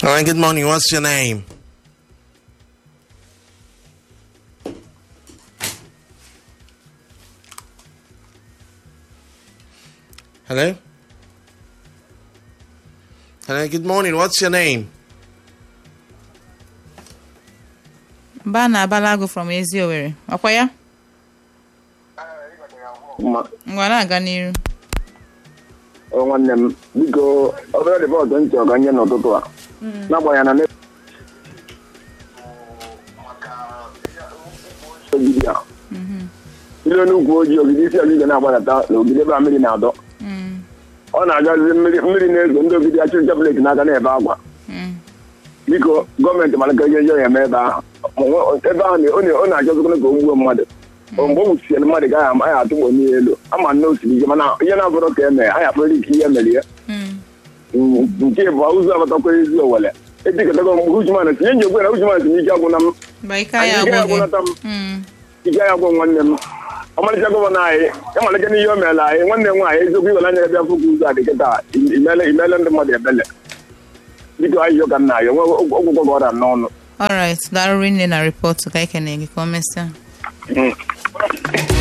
Hello, good morning. What's your name? Hello? Hello, good morning. What's your name? Bana Abalago from Ezi Owerri. Ọkwa ya? Ngwa na-aga n'iru. Ọ nwanne m biko obere rịpọtụ ntị ọga nye n'ụtụtụ a n'agbanyeghị na ne- ogidi a ile n'ukwu ojii ogidi isi ogige na-agbadata na ogidi ebe a mmiri na-adọ Mm, ọ na-agazi mmiri mmiri na-ezo ndị ogidi achụ nchepụleti n'aka na-ebe akwa mm, biko gọọmenti malaka ihe ihe ya eme ebe ahụ Ma nwe- ebe ahụ na- ọ na- ọ na-achọzikwana ka o gbuo mmadụ Ọ mgbe o gbusiere mmadụ gaghị ama anyị atụgbo n'ihe elu ama nne osiri ike mana ihe na-abụrụ ka eme anyị akpụrụ ike ihe mere ya mm. nke bụ ụzọ abatakwa ezi owele etikọtago mgbe ujuman tinye nji okwe na ujuman tinye ike agwụna m Mba ike ya ike agwụ gị. agwụnata m Mm, ike ya agwụ nwanne m ọmalịcha gọvanọ anyị ịmalịcha n'ihe o meela anyị nwanne m nwaanyị eziokwu iwere anya bịa fụkwa ụzọ a dị kịta imele imele ndị mmadụ ebele biko anyị ka nna anyị onwe ọgwụgwọ gị ọrịa n'ọnụ alright. Daalụ rinne na rịpọtụ ka anyị kene gị ka o mesịa.